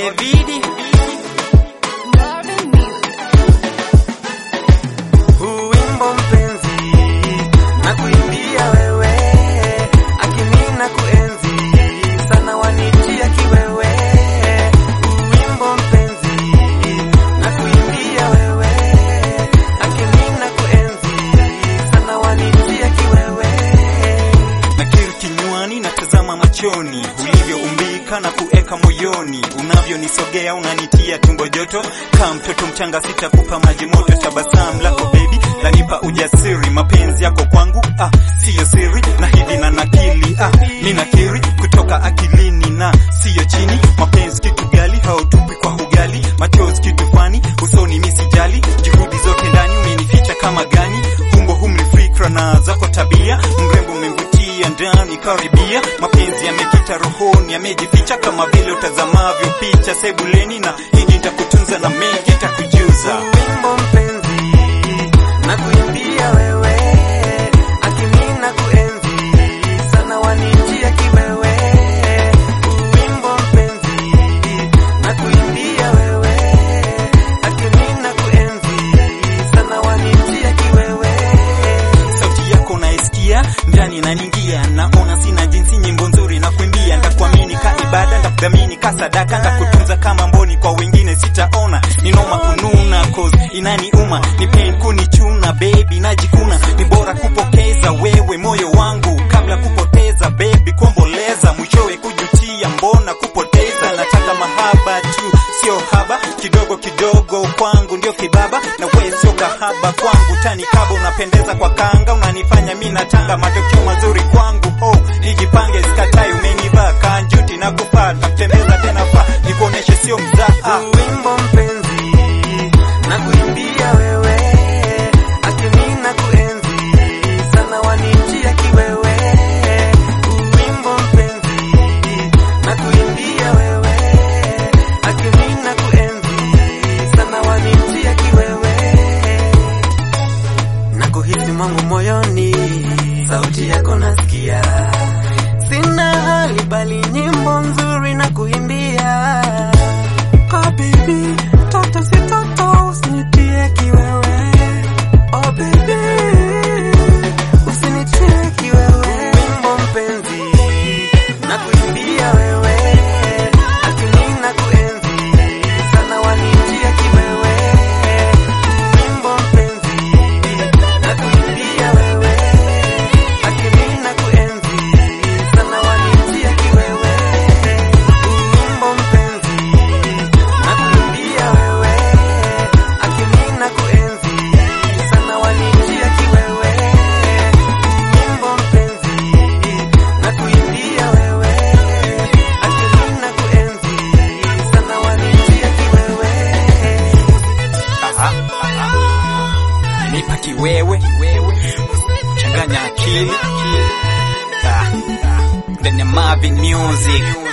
Davidi huu wimbo mpenzi na kuimbia wewe akimina kuenzi sana wanitia kiwewe huu wimbo mpenzi na kuimbia wewe akimina kuenzi sana wanitia kiwewe nakiri kinywani natazama machoni ulivyoumbika na kueka moyoni unavyonisogea unanitia tumbo joto kaa mtoto mchanga sitakupa maji moto tabasamu lako bebi lanipa ujasiri mapenzi yako kwangu ah, siyo siri na hivi na nakili ah, ninakiri kutoka akilini na siyo chini mapenzi kitu gali hautupi kwa ugali machozi kitu fani usoni misijali juhudi zote ndani umenificha kama gani humbo humri fikra na zako tabia mrembo umemvutia ndani karibia mapenzi yamekita rohoni yamejificha kama vile utazamavyo picha sebuleni na hiji nitakutunza na mengi nitakujuza wimbo mpenzi na kuimbia wewe akimina kuenzi sana wanitia kiwewe wimbo mpenzi na kuimbia wewe akimina kuenzi sana wanitia kiwewe sauti yako naisikia ndani naningia naona sina jinsi nyimbo nzuri na kuimbia ndakuamini ka ibada ndakudhamini ka sadaka ndakutunza kama mboni kwa wengine sitaona ninoma kununa cause inaniuma ni pain kunichuna baby najikuna ni bora kupokeza wewe moyo wangu kabla kupoteza baby kuomboleza mwishowe kujutia mbona kupoteza nataka mahaba tu sio haba kidogo kidogo kwangu ndio kibaba na wewe sio kahaba kwangu tani kaba unapendeza kwa kanga unanifanya mi natanga matokeo mazuri kwangu oh nijipange sikatai umenivaa kanjuti na kupata kutembeza tena fa nikuoneshe sio mzaha wimbo mpenzi na kuimbia wewe akimina kuenzi sana wanitia kiwewe wimbo mpenzi na kuimbia wewe akimina kuenzi sana wanitia kiwewe na kuhisi mwangu moyoni sauti yako nasikia sina hali bali nyimbo nzuri na kuimbia Oh baby, toto si toto, usinitie kiwewe. Oh baby, usinitie kiwewe. Wimbo mpenzi, na kuimbia wewe, akimina kuenzi, sana wanitia kiwewe. Wimbo mpenzi, na kuimbia wewe, akimina kuenzi, sana wanitia kiwewe. Wimbo mpenzi, na kuimbia wewe akimina kuenzi sana wanitia kiwewe wimbo mpenzi na kuimbia wewe akimina kuenzi sana wanitia kiwewe Aha, aha. nipa kiwewe changanya akili Ah, ndani ya Marvin Music